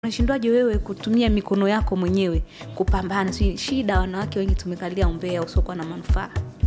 unashindwaje wewe kutumia mikono yako mwenyewe kupambana si shida wanawake wengi tumekalia umbea usiokuwa na manufaa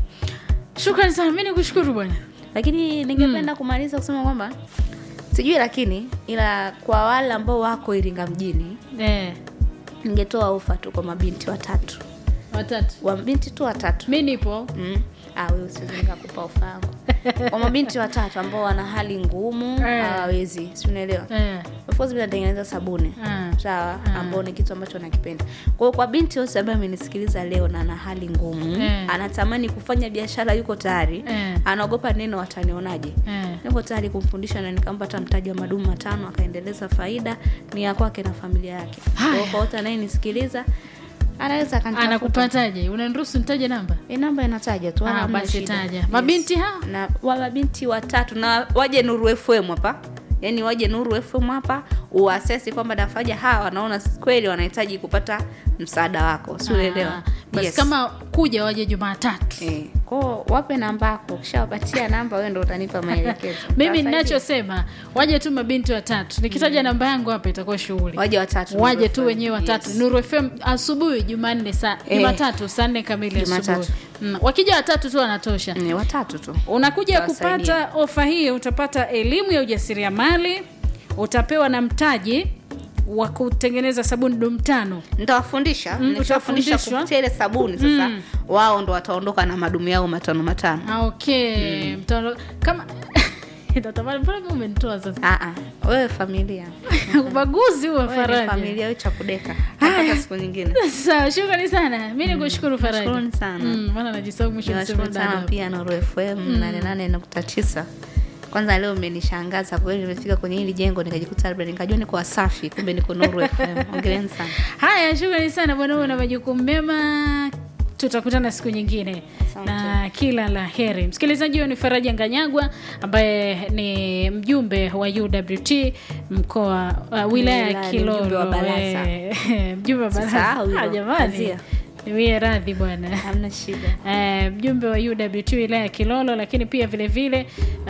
shukrani sana mi nikushukuru bwana lakini ningependa kumaliza kusema kwamba sijui lakini ila kwa wale ambao wako iringa mjini eh, ningetoa ofa tu kwa mabinti watatu watatu wabinti tu watatu mi nipo mm. ah, wewe usiwezi nikakupa ofa yangu kwa mabinti watatu ambao wana hali ngumu Eh. hawawezi si unaelewa eh, of course mimi natengeneza sabuni Ah. sawa Ah. ambao ni kitu ambacho nakipenda kwa hiyo kwa binti yote ambaye amenisikiliza leo na ana hali ngumu Eh. anatamani kufanya biashara yuko tayari Eh. anaogopa neno watanionaje eh. niko tayari kumfundisha na nikampa hata mtaji wa madumu matano akaendeleza faida ni ya kwake na familia yake Kwa hiyo kwa wote anayenisikiliza anaweza akanitafuta. anakupataje unaniruhusu nitaje namba Eh, namba inataja tu wala Ah, hamna basi shida. taja. Mabinti hao? na wa mabinti watatu na waje Nuru FM hapa yaani waje Nuru FM hapa uasesi kwamba dafaja hawa wanaona kweli wanahitaji kupata msaada wako si unaelewa Ah, basi Yes. kama kuja waje jumatatu eh, kwao wape namba yako ukishawapatia namba wewe ndo utanipa maelekezo mimi Nitawasaidia. ninachosema waje tu mabinti watatu nikitaja namba yangu hapa itakuwa shughuli waje watatu waje Nuru tu FM. wenyewe watatu Yes. nuru fm asubuhi jumanne saa Eh. jumatatu saa nne kamili Jumatatu. asubuhi mm. wakija watatu tu wanatosha Ni watatu tu unakuja Utawasaidia. kupata ofa hii utapata elimu ya ujasiriamali utapewa na mtaji wa kutengeneza sabuni dumu tano nitawafundisha Mm, nitawafundisha utafundishwa. kupitia ile sabuni sasa wao ndo wataondoka na madumu yao matano matano Ah, okay Mtaono- kama natamani mbona kama umenitoa sasa Ah, ah. wewe familia ubaguzi huo Wewe ni faraja familia wewe cha kudeka hata siku nyingine sawa shukrani sana mi nikushukuru faraja Nashukuruni sana. Mm, maana najisahau mwisho niseme niwashukuru sana dada. pia Nuru FM nane nane nukta tisa kwanza leo mmenishangaza kweli nimefika kwenye hili jengo nikajikuta labda nikajua niko wasafi kumbe niko Nuru FM ongeleni sana haya shukrani sana bwana huo na majukumu mema tutakutana siku nyingine Asante. na kila la heri msikilizaji huyo ni faraja nganyagwa ambaye ni mjumbe wa uwt mkoa uh, wilaya ya Wilaya, ni mjumbe wa kilolo baraza. Eh, mjumbe wa Usisahau baraza hilo. Ah, jamani Kazia. niwie radhi bwana hamna shida Eh, mjumbe wa uwt wilaya ya kilolo lakini pia vile vile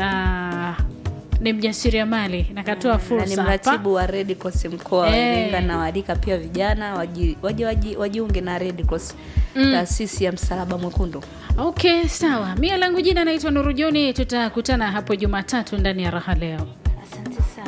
uh, ni mjasiriamali nakatoa na ni fursa hapa mratibu wa Red Cross mkoa wa Eh. Iringa na waalika pia vijana waji- waje waji- wajiunge na Red Cross taasisi ya msalaba mwekundu okay sawa mia langu jina naitwa nurujoni tutakutana hapo jumatatu ndani ya raha leo